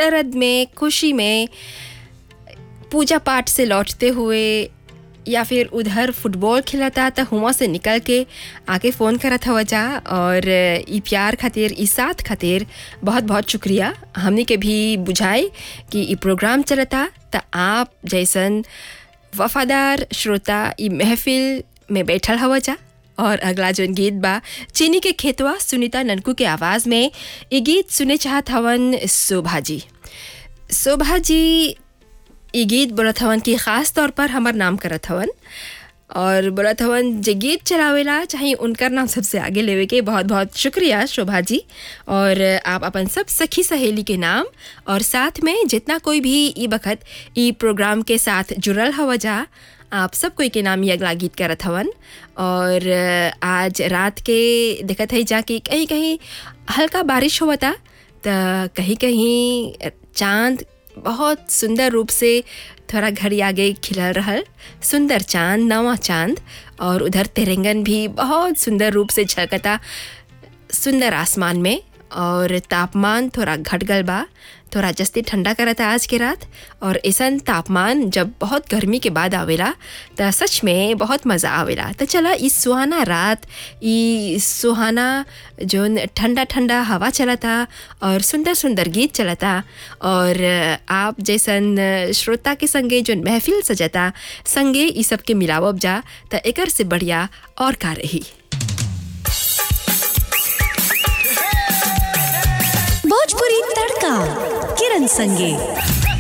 सरद में खुशी में पूजा पाठ से लौटते हुए या फिर उधर फुटबॉल खेलता तो हुआ से निकल के आके फ़ोन करत हवा जा और ई प्यार खातिर ई साथ खातिर बहुत बहुत शुक्रिया हमने के भी बुझाए कि ई प्रोग्राम चलता तो आप जैसन वफादार श्रोता ई महफिल में बैठल हवा जा और अगला जोन गीत बा चीनी के खेतवा सुनीता ननकू के आवाज़ में ये गीत सुने चाहत हवन शोभा जी शोभा जी ये गीत बोलत हवन कि ख़ास तौर पर हमार नाम करत हवन और बोलत हवन जे गीत चलावेला चाहे उनकर नाम सबसे आगे लेवे के बहुत बहुत शुक्रिया शोभा जी और आप अपन सब सखी सहेली के नाम और साथ में जितना कोई भी ई बखत ई प्रोग्राम के साथ जुड़ल हवा जा आप सब कोई के नाम ये अगला गीत करत हवन और आज रात के देखत है जा कि कहीं कहीं हल्का बारिश होता तो कहीं कहीं चांद बहुत सुंदर रूप से थोड़ा घड़ी आगे खिलल रहल सुंदर चांद नवा चांद और उधर तिरंगन भी बहुत सुंदर रूप से झलकता सुंदर आसमान में और तापमान थोड़ा घट गल बा थोड़ा जस्ती ठंडा करता आज के रात और ऐसन तापमान जब बहुत गर्मी के बाद आवेला तो सच में बहुत मज़ा आवेला तो चला इस सुहाना रात ई सुहाना जोन ठंडा ठंडा हवा चलता और सुंदर सुंदर गीत चलता और आप जैसन श्रोता के संगे जोन महफिल सजता संगे ई सब के मिलावब जा तो एकर से बढ़िया और का रही भोजपुरी तड़का किरण संगे